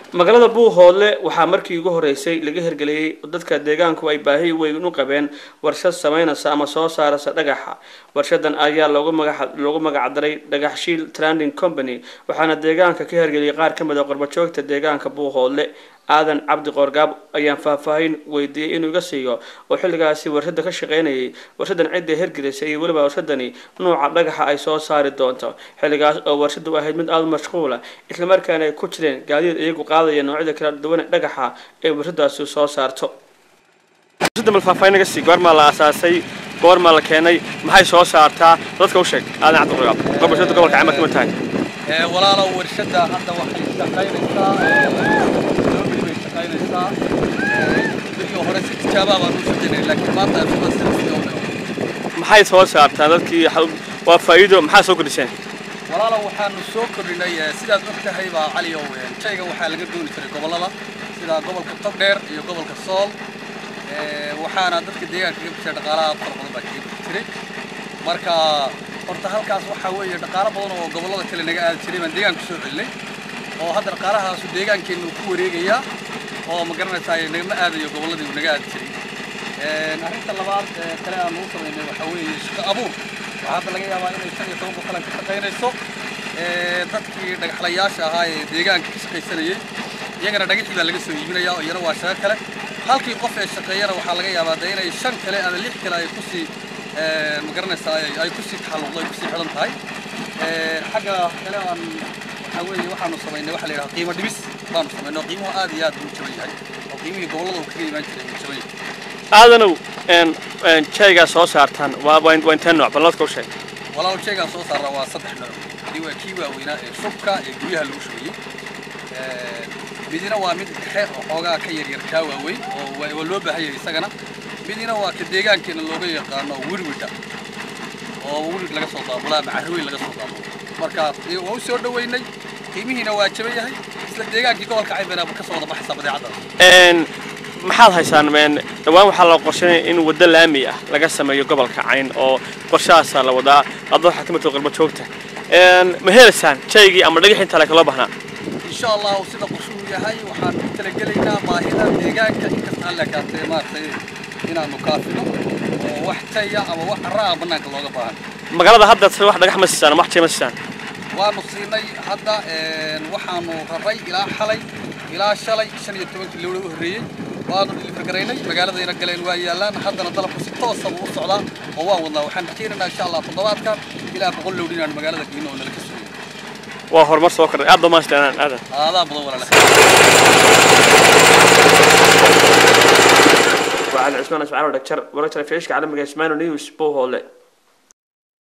magaalada buuhoodle waxaa markii ugu horeysay laga hirgeliyey dadka deegaanku ay baahi weyn u qabeen warshad sameynaysa ama soo saaraysa dhagaxa warshadan ayaa loogu magaca loogu magacdaray dhagaxshiil tranding company waxaana deegaanka ka hirgeliyay qaar ka mid a qorbajoogta deegaanka buuhoodle aadan cabdi qoorgaab ayaan faahfaahin weydiiyey inuu iga siiyo oo xilligaasi warshada ka shaqeynayay warshadan cidda hirgelisay iyo weliba warshadani nuuca dhagaxa ay soo saari doonto xilligaas oo warshadu ahayd mid aada u mashquula islamarkaana ay ku jireen gaadiid iyagu qaadaya noocyada kala duwan ee dhagaxa ee warshadaasi soo saarto warshada mal faahfaahin naga sii goormaa la aasaasay goormaa la keenay maxay soo saartaa dadka u sheeg aadan cabdi qoorgaab qorbajoogta gobolka camal kama tahay walaalow warshada hadda waxay shaqaynaysaa loobili bay shaqaynaysaa berigii hore si tijaabaa baan u shaqaynay laakiin maanta sida sida sidii oo kale maxay soo saartaa dadkii waa faa'iido maxaa soo kordhiseen walaalow waxaanu soo kordhinay eh, sidaad og tahay baa cali ow eh, shayga waxaa laga dooni jiray gobollada sida gobolka togdheer iyo gobolka sool Eh, waxaana dadka deegaanka kaga bishay dhaqaalaha fara badan baa kaga bixi jiray marka horta halkaas waxaa weeye dhaqaalo badan oo gobollada kale naga aadi jiray baan deegaanka soo celinay oo hadda dhaqaalahaasu deegaankeenna uu ku wareegayaa oo ma garanaysaa nagama aadayo gobolladii uu naga aadi jiray Een, arrinta labaad ee kale aan ugu samaynay waxaa weeye shaqo abuur waxaa hadda laga yaabaa inay shan iyo toban boqolan ka shaqaynayso Ee, dadkii dhagaxlayaasha ahaa ee deegaanka ka shaqaysanayay iyagana dhagaxii baa laga soo iibinayaa oo iyana waa shaqo kale halkii qof ee shaqeeyana waxaa laga yaabaa de inay shan kale ama lix kale ay kusii ee, ma garanaysaa ay ay kusii taxalluqdo ay kusii xidhan tahay Ee, xagga kale aan waxaa weeye waxaanu samaynay waxa la yidhaha qiimo dhimis baanu samaynay oo qiimuhu aad iyo aad buu u jaban yahay oo qiimihii gobollada uu kaga imaan jiray uu jaban yahay aadanow jaygaa soo saartaan waa waa waa intee nooc balladka u sheeg walaal shaygaan soo saaraa waa saddex nooc midi waa kii waaweynaa ee shubka ee guryaha lagu shubayey Ee, midina waa mid dhexe oo xoogaa ka yaryar kaa waaweyn oo waa waa loo baahan yahay isagana midina waa ka deegaankeena looga yaqaano wirwidha oo wirid laga soo daabulo ama carweyn laga soo daabulo marka ee, waa u soo dhoweynay qiimihiina waa jaban yahay isla deegaankii gobolka caybena ka soo wada baxaysa badeecadaas Een, maxaad haysaan meen dhawaan waxaa la qorsheynaya in waddo laami ah laga sameeyo gobolka cayn oo qorshahaasaa la wadaa adoo waxaa ka mid tahay qurbo joogta Een, ma helaysaan jaygii ama dhagixii inta laka loo baahnaa insha allahu sida qorshuhu yahay waxaan ku talagelaynaa baahida deegaanka inkasta alle kaatee maaragtay inaanu kaafino oo wax taya ama wax carraa bannaanka looga baahan magaalada hadda se wax dhagax ma siisaan ama wax jay ma siisaan waanu siinay hadda een, waxaanu raray ilaa xalay ilaa shalay shan iyo tobankii lowla u horreeyey waanu dhilifargaraynay magaaladayna galeen waa yaallaan haddana dalabku si toosa buu u socdaa oo waan wadnaa waxaan rajaynaynaa insha allah toddobaadkan ilaa boqol lowdh inaanu magaalada geyno oo nala ka sugayo waa horumar soo kordhay aad dhammaystirnaan aadan aadaa badan walaala waa cali cismaan ismaciil dhagjar wararka telefishinka caalamiga ismaano news buu hoole